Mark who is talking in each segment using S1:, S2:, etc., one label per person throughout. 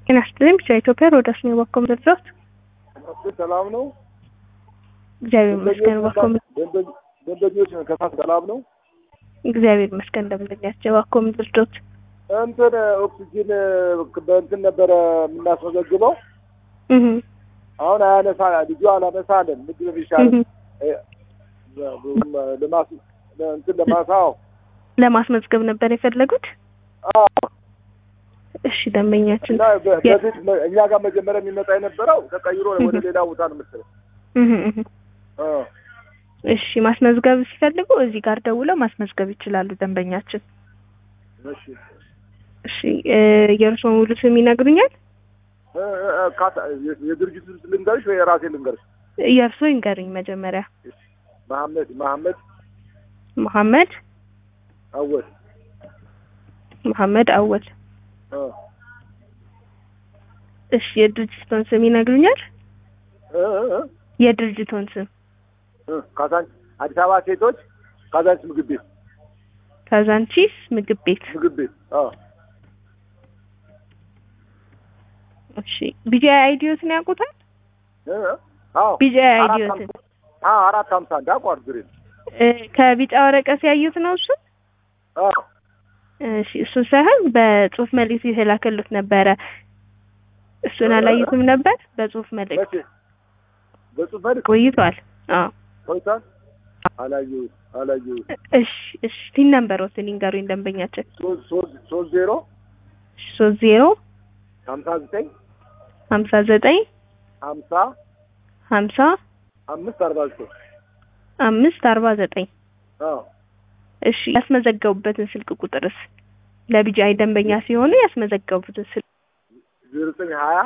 S1: ጤና ይስጥልኝ ብቻ ኢትዮጵያ ሮዳስ ነው ባኮ ምድርት
S2: ሰላም ነው።
S1: እግዚአብሔር ይመስገን ባኮ
S2: ደንበኞች ከፋት ሰላም ነው።
S1: እግዚአብሔር ይመስገን ደንበኛቸው ባኮ ምድርት
S2: እንትን ኦክሲጂን በእንትን ነበረ የምናስመዘግበው
S1: እህ
S2: አሁን አያነሳ ልጁ አላነሳ አለን። ምንድን ነው የሚሻለው? ልማስ እንትን ለማሳው
S1: ለማስመዝገብ ነበር የፈለጉት። እሺ ደንበኛችን
S2: እና በ- በፊት መ- እኛ ጋር መጀመሪያ የሚመጣ የነበረው ተቀይሮ ወደ ሌላ ቦታ ነው መሰለኝ።
S1: እህ እህ
S2: አ
S1: እሺ ማስመዝገብ ሲፈልጉ እዚህ ጋር ደውለው ማስመዝገብ ይችላሉ ደንበኛችን።
S2: እሺ
S1: እሺ እ የእርስዎ ሙሉ ስም ይነግሩኛል?
S2: እ እ እ ካሳ- የ- የድርጅቱ ስም ልንገርሽ ወይ የራሴ ልንገርሽ?
S1: የእርስዎ ይንገሩኝ መጀመሪያ።
S2: መሐመድ መሐመድ
S1: መሐመድ
S2: አወል
S1: መሐመድ አወል።
S2: አ
S1: እሺ የድርጅቶን ስም ይነግሩኛል?
S2: እ እ እ
S1: የድርጅቶን ስም
S2: እ ካዛንች አዲስ አበባ ሴቶች ካዛንች ምግብ ቤት
S1: ካዛንቺስ ምግብ ቤት።
S2: ምግብ ቤት አ
S1: እሺ ቢጂአይ አይዲዮትን ያውቁታል?
S2: እ እ አዎ
S1: ቢጂአይ
S2: አራት
S1: አይዲዮትን
S2: ሀምሳ- አ አራት ሀምሳ አንድ አቋር ግሬን
S1: እ ከቢጫ ወረቀት ያዩት ነው እሱ?
S2: አ
S1: እሺ እሱ ሳይሆን በጽሁፍ መልእክት የተላከሉት ነበረ። እሱን አላዩትም ነበር? በጽሁፍ መልእክት
S2: መቼ በጽሁፍ መልክ
S1: ቆይቷል። አዎ
S2: ቆይቷል። አላየሁት አላየሁት
S1: እሺ እሺ ቲን ነምበሮትን ይንገሩኝ ደንበኛችን።
S2: ሶስት ሶስት ሶስት ዜሮ
S1: ሶስት ዜሮ
S2: ሀምሳ ዘጠኝ
S1: ሀምሳ ዘጠኝ
S2: ሀምሳ
S1: ሀምሳ
S2: አምስት አርባ ዘጠኝ
S1: አምስት አርባ ዘጠኝ
S2: አዎ
S1: እሺ ያስመዘገቡበትን ስልክ ቁጥርስ ለቢጂአይ ደንበኛ ሲሆኑ ያስመዘገቡበትን ስልክ
S2: ዜሮ ዘጠኝ ሀያ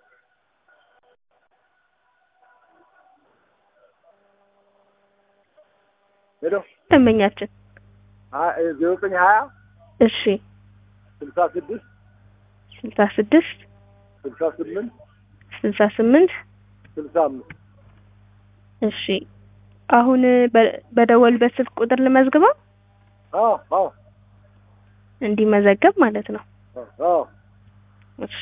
S2: ሄሎ
S1: ደንበኛችን
S2: ሀ- እ ዜሮ ዘጠኝ ሀያ
S1: እሺ
S2: ስልሳ ስድስት
S1: ስልሳ ስድስት
S2: ስልሳ ስምንት
S1: ስልሳ ስምንት
S2: ስልሳ አምስት
S1: እሺ አሁን በ- በደወሉበት ስልክ ቁጥር ልመዝግበው
S2: አዎ አዎ
S1: እንዲመዘገብ ማለት ነው።
S2: አዎ
S1: እሺ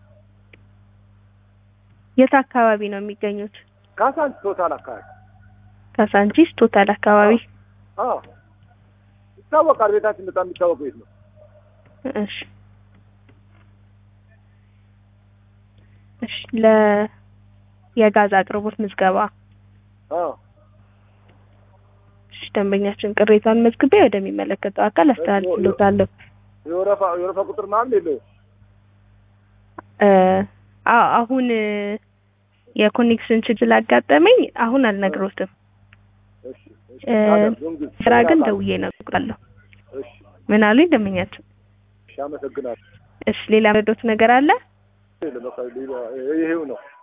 S1: የት አካባቢ ነው የሚገኙት?
S2: ካሳንች ቶታል አካባቢ
S1: ካሳንቺስ ቶታል አካባቢ።
S2: አዎ ይታወቃል። ቤታችን በጣም የሚታወቅ ቤት ነው።
S1: እሺ እሺ ለ የጋዝ አቅርቦት ምዝገባ
S2: አዎ
S1: እሺ ደንበኛችን ቅሬታን መዝግቤ ወደሚመለከተው አካል አስተላልፍሎታለሁ።
S2: የወረፋ የወረፋ ቁጥር ምናምን የለውም።
S1: እ አዎ አሁን እ የኮኔክሽን ችግር አጋጠመኝ። አሁን አልነግሮትም።
S2: እሺ እሺ
S1: እ
S2: አደርጉም ግን
S1: ስራ ግን ደውዬ እነግሮታለሁ።
S2: እሺ
S1: ምን አሉኝ ደንበኛችን?
S2: እሺ አመሰግናለሁ።
S1: እሺ ሌላ ረዶት ነገር አለ?
S2: በቃ ሌላ ይሄው ነው።